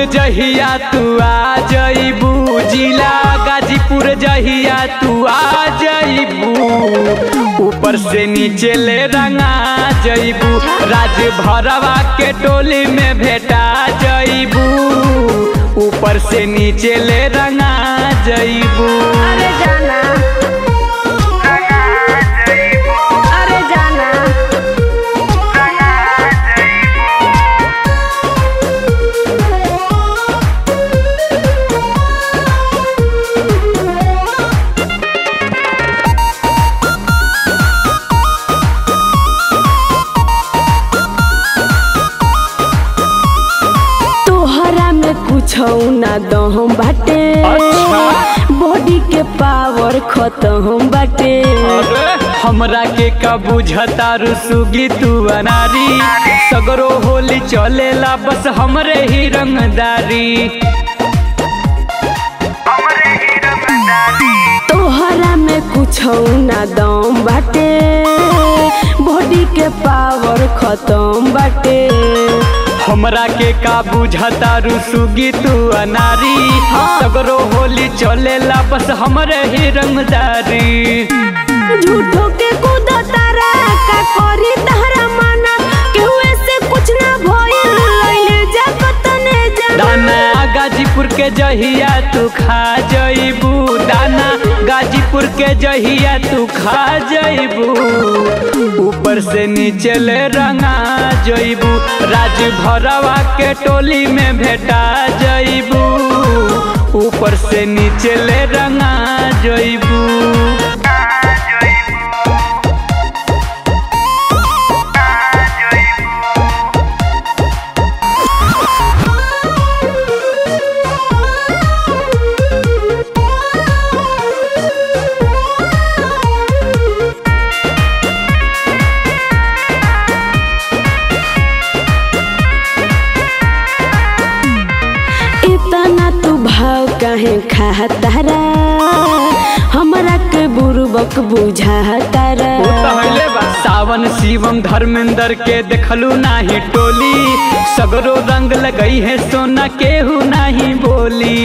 जहिया तू आ जइबू जिला गाजीपुर जहिया तू आ जइबू ऊपर से नीचे ले रंगा जइबू राज भरवा के टोली में भेटा जइबू ऊपर से नीचे ले रंगा जइबू अरे जाना अरे जाना तोहरा में कुछ ना दहम बाटे अच्छा। बॉडी के पावर खत्म बाटे अरे हमरा के का बुझता रुसुगी तू अनारी सगरो होली चलेला बस हमरे ही रंगदारी तोहरा में कुछ ना दम बाटे बॉडी के पावर खत्म बाटे हमरा के का बुझता रुसुगी तू अनारी सगरो होली चलेला बस हमरे ही रंगदारी झूठो के कूदा तारा का करी तहरा माना केहू से कुछ ना भइल लइले जा कतने जा दाना गाजीपुर के जहिया तू खा जइबू दाना गाजीपुर के जहिया तू खा जइबू ऊपर से नीचे ले रंगा जइबू राज भरवा के टोली में भेटा जइबू ऊपर से नीचे ले रंगा जइबू इतना तू भाव काहे खातारा हमरा के बुरबक बुझातारा वो तो हइले बा। सावन शिवम धर्मेंद्र के देखलू नाही टोली सगरो रंग लगई है सोना केहू नाही बोली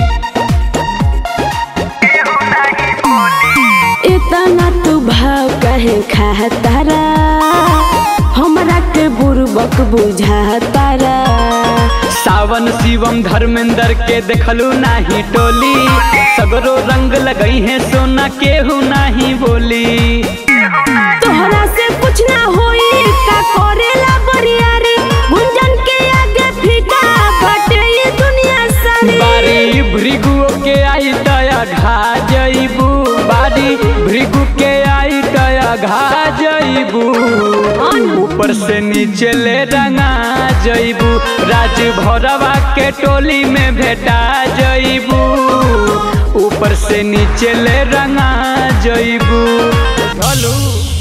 इतना तू भाव काहे खातारा हमरा के बुरबक बुझातारा सावन शिवम धर्मेंद्र के देखलू नाही टोली सगरो रंग लगई है सोना केहू नाही बोली तोहरा से कुछ ना होई का करेला बरियारी गुंजन के आगे फीका बटे ये दुनिया सारी बारी भृगु के आई तया घा जइबू बारी भृगु के आई तया घा जइबू ऊपर से नीचे ले रंगा जइबू राज भरवा के टोली में भेटा जइबू ऊपर से नीचे ले रंगा जइबू चलू